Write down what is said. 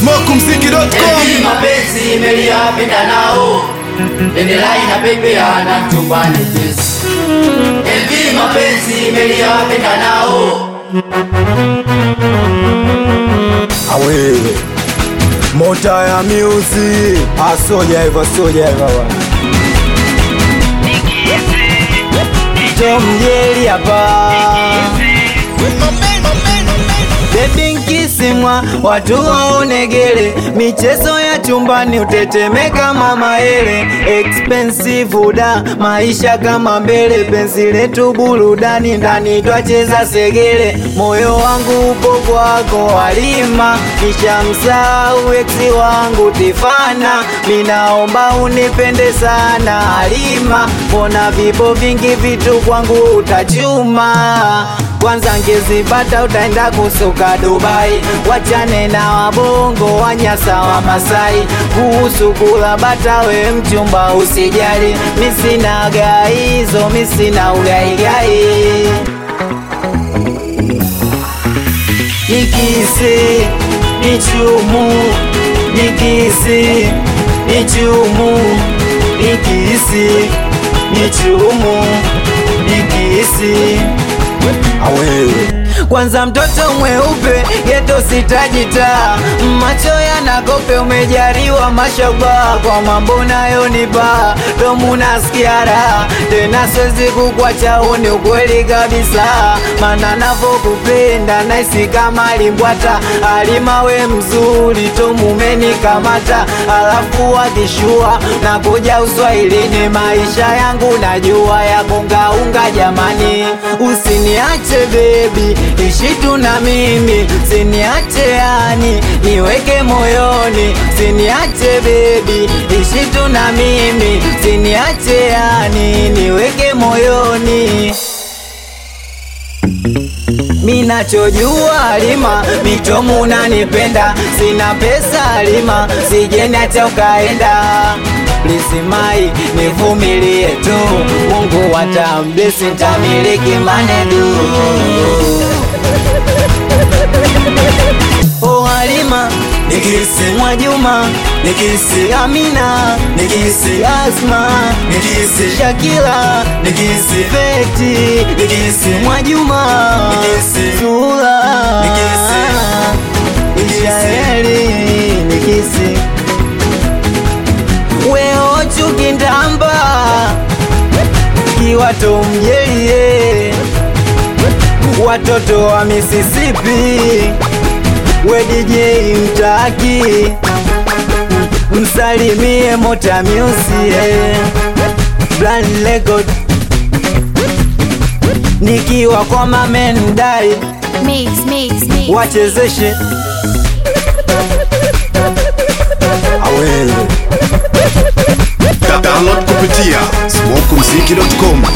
smokumziki.com Hivi mapenzi imeliapenda nao Bendera inapepeana chumbani kesi Hivi mapenzi imeliapenda nao awe mota ya miuzi asoja hivyo soja hivyo bwana tomjeli hapa Baby nkisimwa watu waonegele, michezo ya chumbani utetemeka mama ele, expensive da maisha kama mbele, penzi letu burudani ndani twacheza segele, moyo wangu upo kwako Halima, kisha msahau eksi wangu Tifana, minaomba unipende sana Halima, mbona vipo vingi vitu kwangu utachuma kwanza ngezipata utaenda kusuka Dubai, wachane na wabongo wanyasa wa Masai. Kuhusu kula bata, we mchumba usijali, misina gaizo, misina ugaigai. Nikisi nichumu, nikisi nichumu, nikisi nichumu, nikisi awewe kwanza mtoto mweupe geto sitajita macho yanakope umejariwa mashoba kwa mambo nayonipa domu nasikia raha tena siwezi kukwacha uni ukweli kabisa mana navokupenda naisi kama limbwata alimawe mzuri tomumenikamata alafu wakishua na kuja uswahilini maisha yangu najua ya kungaunga jamani usiniache bebi ishi tu na mimi siniache yani niweke moyoni siniache bebi ishi tu na mimi siniache yani niweke moyoni Minachojua Halima, mitomu unanipenda, sina pesa Halima, sijeni hata ukaenda. Please mai, nivumilie tu, Mungu atamblesi, nitamiliki manedu. Oh Halima, nikisi Mwajuma, nikisi Amina, nikisi Asma, nikisi Shakila, nikisi Feti, nikisi Mwajuma, nikisi Sula, nikisi Ishaeli, nikisi Weo Chukindamba, kiwato mjelie watoto wa Mississippi, we DJ mtaki, msalimie Mota Music, Brand Record, nikiwa kwa mamendai Mix, mix, mix. wachezeshe awele download kupitia smokumziki.com